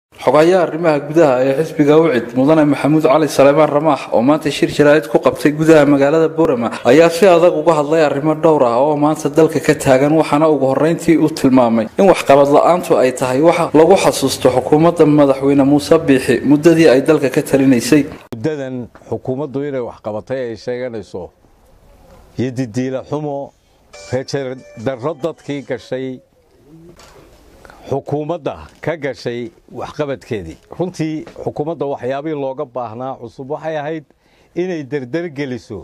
xogayaha arrimaha gudaha ee xisbiga ucid mudane maxamuud cali saleebaan ramaax oo maanta shir jaraa'id ku qabtay gudaha magaalada boorama ayaa si adag uga hadlay arrimo dhowr ah oo maanta dalka ka taagan waxaana ugu horreyntii uu tilmaamay in waxqabad la-aantu ay tahay waxa lagu xasuusto xukuumadda madaxweyne muuse biixi muddadii ay dalka ka talinaysay muddadan xukuumaddu inay waxqabatay ay sheeganayso iyo didiila xumo reejardarro dadkii gashay xukuumadda ka gashay waxqabadkeedii runtii xukuumadda waxyaabihii looga baahnaa cusub waxay ahayd inay derdergeliso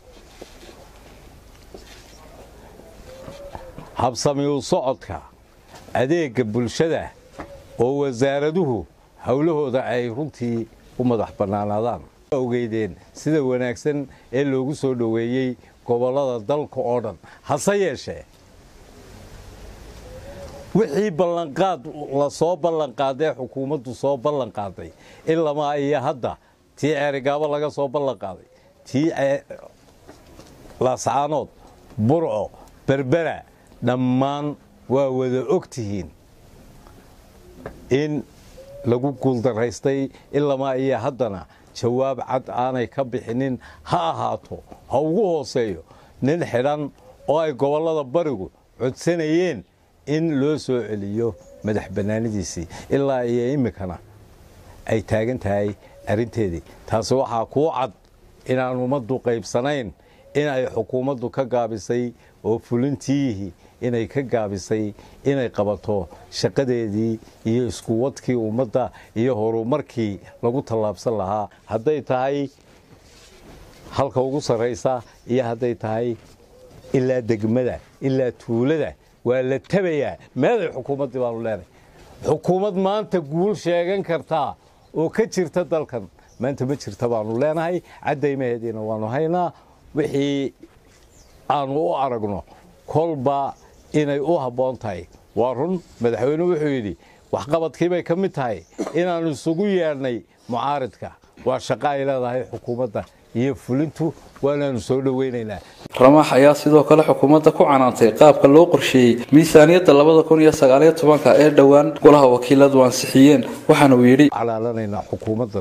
habsamiu socodka adeegga bulshada oo wasaaraduhu howlahooda ay runtii u madax bannaanaadaan ogeydeen sida wanaagsan ee loogu soo dhoweeyey gobollada dalka oo dhan hase yeeshee wixii ballanqaad la soo ballanqaadee xukuumaddu soo ballanqaaday ilamaa iyo hadda tii ceerigaabo laga soo ballanqaaday tii laascaanood burco berbera dhammaan waa wada og tihiin in lagu guuldaraystay ilamaa iyo haddana jawaab cad aanay ka bixinin ha ahaato ha ugu hooseeyo nin xidhan oo ay gobollada barigu codsanayeen in loo soo celiyo madax bannaanidiisii ilaa iyo iminkana ay taagan tahay arrinteedii taasi waxaa kuu cad inaan ummaddu qaybsanayn in ay xukuumaddu ka gaabisay oo fulintiihii inay ka gaabisay inay qabato shaqadeedii iyo iskuwadkii ummadda iyo horumarkii lagu tallaabsan lahaa hadday tahay halka ugu sarraysa iyo hadday tahay ilaa degmada ilaa tuulada waa la tabayaa meeday xukuumaddii baanu leenahay xukuumad maanta guul sheegan kartaa oo ka jirta dalkan maanta ma jirta baanu leenahay caddaymaheediina waanu haynaa wixii aanu u aragno kolba inay u habboon tahay waa run madaxweynuhu wuxuu yidhi waxqabadkii bay ka mid tahay inaannu isugu yeedhnay mucaaridka waa shaqo ay leedahay xukuumadda iyo fulintu waanaanu soo dhoweynaynaa ramaax ayaa sidoo kale xukuumadda ku canaantay qaabka loo qorsheeyey miisaaniyadda labada kun iyo sagaaliyo tobanka ee dhowaan golaha wakiiladu ansixiyeen waxaana uu yidhi calaalanaynaa xukuumaddan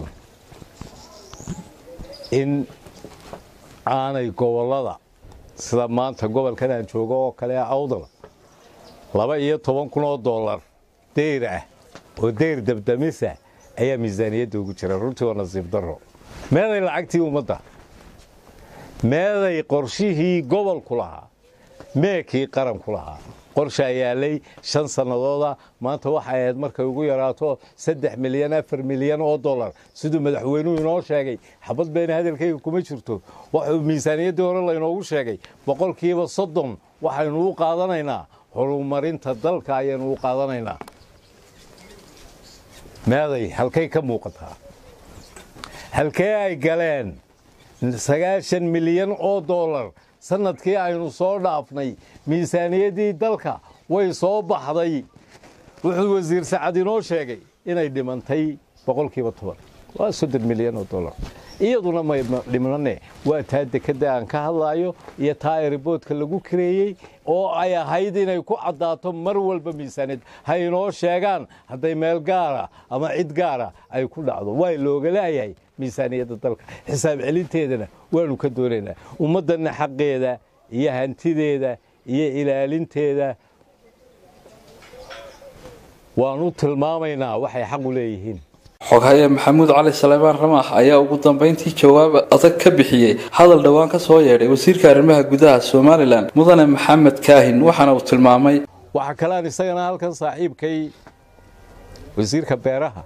in aanay gobollada sida maanta gobolkan aan joogo oo kale awdal laba iyo toban kun oo dollar deyr ah oo deyr dabdamisa ayaa miisaaniyadda ugu jira runtii waa nasiib darro meeday lacagtii ummadda meeday qorshihii gobolku lahaa meekii qaranku lahaa qorshaa yaalay shan sannadooda maanta waxay ahayd markay ugu yaraato saddex milyan afar milyan oo dollar siduu madaxweynuhu inoo sheegay xabad beena hadalkayga kuma jirto wuxuu miisaaniyaddii hore laynoogu sheegay boqolkiiba soddon waxaynu u qaadanaynaa horumarinta dalka ayaynu u qaadanaynaa meeday halkay ka muuqataa halkee ay galeen sagaashan milyan oo dollar sannadkii aynu soo dhaafnay miisaaniyaddii dalka way soo baxday wuxuu wasiir sacad inoo sheegay inay dhimantay boqolkiiba toban waa soddon milyan oo dollar iyaduna may dhimnane waa taa dekadda aan ka hadlaayo iyo taa eriboodka lagu kareeyey oo ay ahayd inay ku caddaato mar walba miisaaniyad ha inoo sheegaan hadday meel gaara ama cid gaara ay ku dhacdo waa looga laayahay miisaaniyadda dalka xisaab celinteedana waanu ka doonaynaa ummaddanna xaqeeda iyo hantideeda iyo ilaalinteeda waanu tilmaamaynaa waxay xaq u leeyihiin xoghaye maxamuud cali saleebaan ramaax ayaa ugu dambayntii jawaab adag ka bixiyey hadal dhowaan ka soo yeedhay wasiirka arrimaha gudaha somalilan mudane maxamed kaahin waxaana uu tilmaamay waxaa kalean isagana halkan saaxiibkay wasiirka beeraha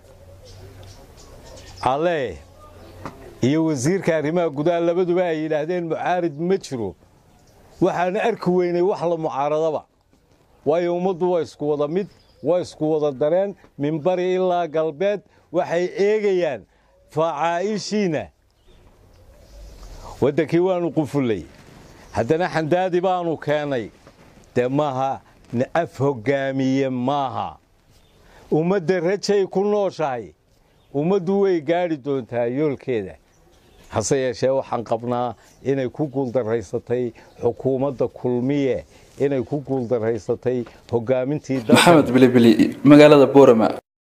ale iyo wasiirka arrimaha gudaha labaduba ay yidhaahdeen mucaarid ma jiro waxaan arki weynay wax la mucaaradaba waayo ummaddu waa isku wada mid waa isku wada dareen minbari ilaa galbeed waxay eegayaan facaa'ishiina waddankii waanu qufullay haddana xandaadi baanu keennay dee maaha af hoggaamiye maaha ummadda rajay ku nooshahay ummaddu way gaadhi doontaa yoolkeeda hase yeeshee waxaan qabnaa inay ku guuldaraysatay xukuumadda kulmiye inay ku guuldaraysatay hogaamintii maxamed bilibili magaalada boorama